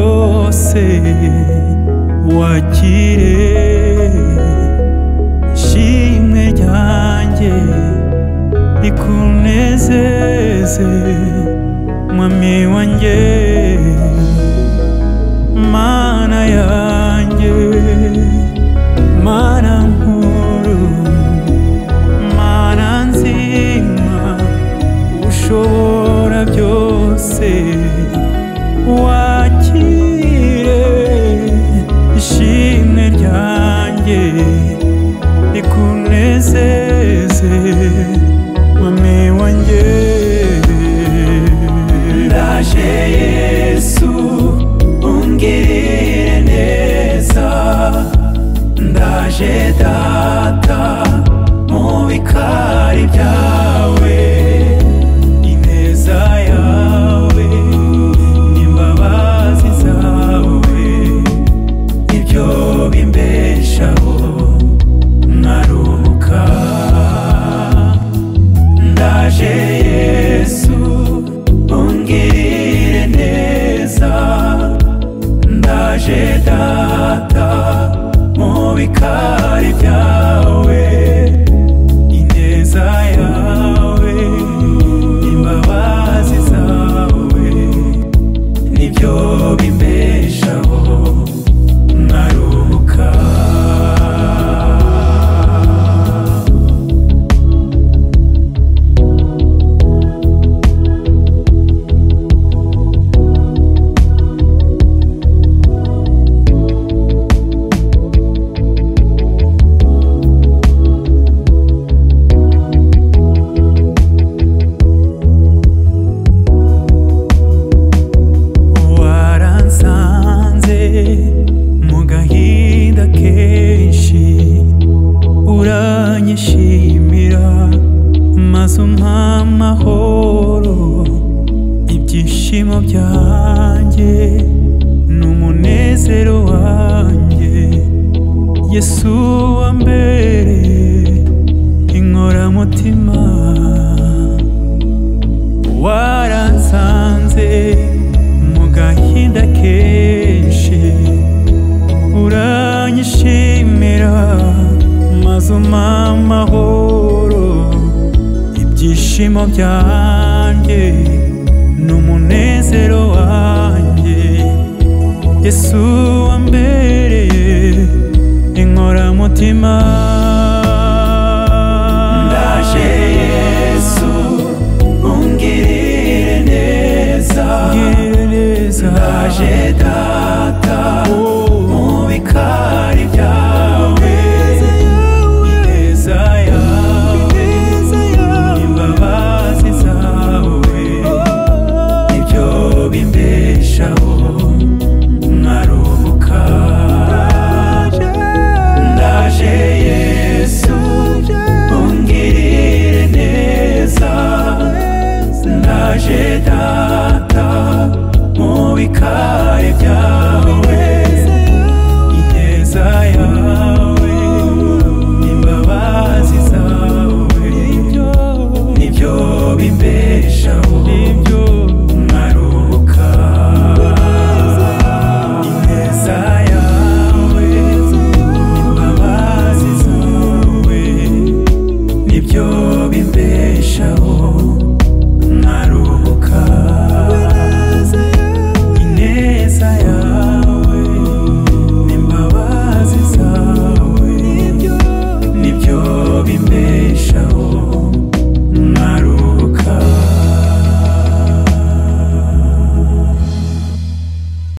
wese wakire ishimwe ryanjye rikunezeze mwami wanjye mana yanjye mana nkuru mana nzima ushobora byose wakire ishimwe ryanjye rikunezeze mame wanjye ndaje yesu ungirire neza ndaje data mu bikari byawe ineza yawe n'imbabazi zawe nibyo bimbeshaho nkaruhuka ndaje yesu ungirire neza ndaje data mu bikari byawe ineza yawe imbabazi zawe nibyo bimbeshaho nkaruhuka waransanze mu gahinda kenshi uranyishimira maze umpa amahoro ibyishimo byanjye n'umunezero wanjye yesu wa mbere inkoramutima waransanze mu gahinda kenshi uranyishimira maze umpa amahoro ibyishimo byanjye n'umunezero wanjye yesu wambereye inkoramutima ndaje yesu ungirire neza ngirira neza ndaje data Oh. mu bikari